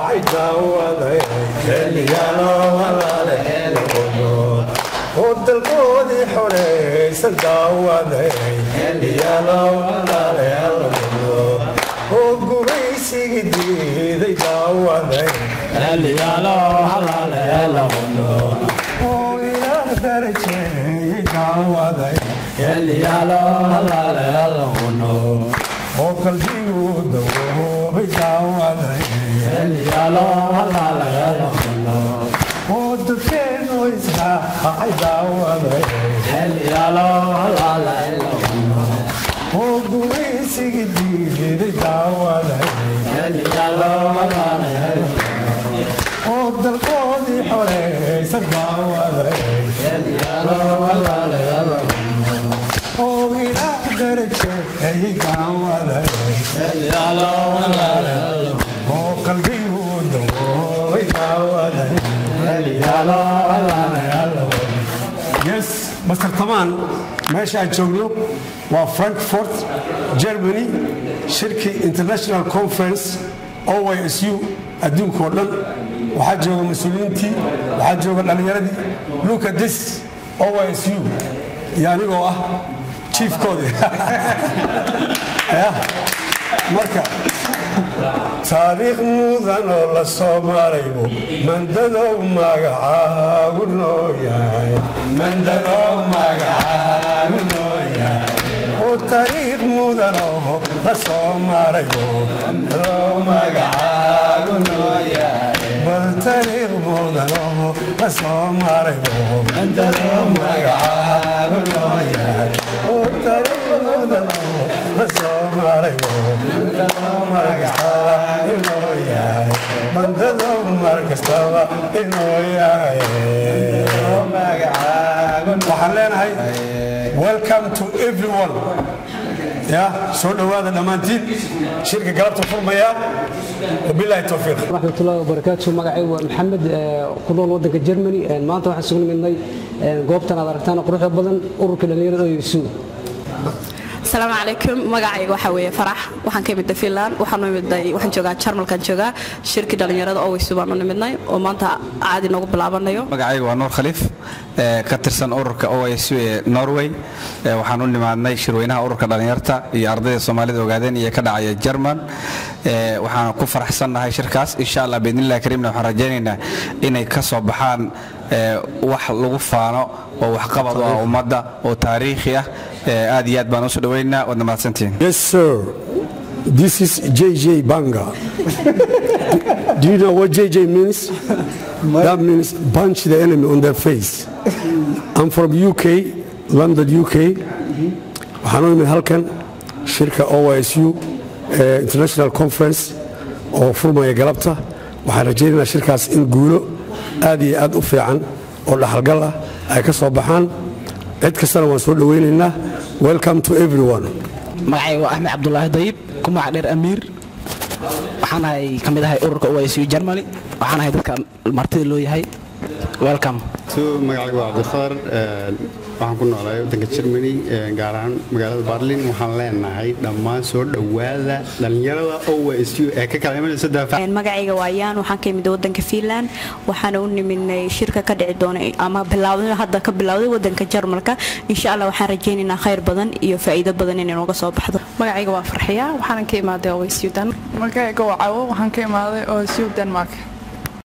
ay daawaday xilliyaalo walaalaheelono oo dalkoodii xoreysan daawaday xilliyaalo walaalaheelono oo gumaysigii diiday daawaday xilliyaalo walaalaheelono oo ilaah darajeeyey daawaday xilliyaalo walaalaheelono oo qalbigu dawoobay daawaday xilliyaalo walaalaheelono oo dadkeenu israacay daawaday xilliyaalo walaalaheelono oo gumaysigii diiday daawaday xilliyaalo walaalaheelono oo dalkoodii xoreysan daawaday xilliyaalo walaalaheelono oo ilaah darajeeyey daawaday xilliyaalo walaalaheelono oo qalbigu dawoobay daawaday xilliyaalo walaalaheelono yes master tamaan meesha aan joogno waa frankfurt germany shirkii international conference oysu adduunka oo dhan waxaa jooga mas-uuliyiintii waxaa jooga dhallinyaradii luka dis oysu iyo anigoo ah jiifkoodii marka taariikh mudan oo la soo maraybo mandadow magacaagu noo yahay mandadow magacaagu noo yahay oo taariikh mudan oo la soo maraybo mandadow magacaagu noo yahay bal taariikh mudan oo la soo maraybo mandadow magacaagu noo yahay oo taariikh mudan oo la soo maraybo mandadow magacaagu noo yahay mandadow mar kastaba inoo yahay waxaan leenahay welcome to everyone ya soo dhowaada dhammaantiin shirka galabta furmaya wabilaahi towfiiq raxmatullahi wabarakaatu magacay waa maxamed ku nool wadanka germany maanta waxaan isugu nimidnay goobtan aad aragtaan quruxda badan ururka dhallinyarada oysu asalaamu calaykum magacayga waxaa weeye farax waxaan ka imidnay finland waxaan u imidnay waxaan joogaa jarmalkan joogaa shirkii dhallinyarada oweysu baan u nimidnay oo maanta caadi noogu bilaabanayo magacayga waa nuur khaliif ka tirsan ururka oisu ee norway waxaan u nimaadnay shirweynaha ururka dhallinyarta iyo ardayda soomaalida ogaadeen iyo ka dhacaya jerman waxaan ku faraxsannahay shirkaas insha allah biidnillahi kariimna waxaan rajaynaynaa inay ka soo baxaan wax lagu faano oo waxqabad u ah ummadda oo taariikhi ah aad iyo aad baan usoo dhaweynaa waadna mahadsantihiin Yes, sir. This is JJ Banga. Do you know what JJ means? That means punch the enemy on their face. I'm from UK, London, UK. waxaan u imid halkan shirka OISU ee International Conference oo furmaya galabta waxaan rajaynaynaa shirkaas in guulo aad iyo aad u fiican oo dhaxalgal ah ay ka soo baxaan cid kastana waan soo dhowaynaynaa welcome to everyone magacayga waa axmed cabdulaahi dayib ku magac dheer amiir waxaan ahay ka mid ahay ururka oisu germany waxaan ahay dadka martida loo yahay welcome magacayga waa cabdikhadar waxaan ku noolahay waddanka germany gaar ahaan magaalada barlin waxaan leenahay dhammaan soo dhowaada dhallinyarada oisu ee ka kala imanaysa daafac magacayga waa yaan waxaan ka imid wadanka finland waxaana u nimidnay shirka ka dhici doona ama bilaawday hadda ka bilowday wadanka jarmalka insha allah waxaan rajaynaynaa khayr badan iyo faa'iido badan inay nooga soo baxdo magacayga waa farxiya waxaanan ka imaaday oisu dan magacayga waa cawo waxaan ka imaaday oisu denmark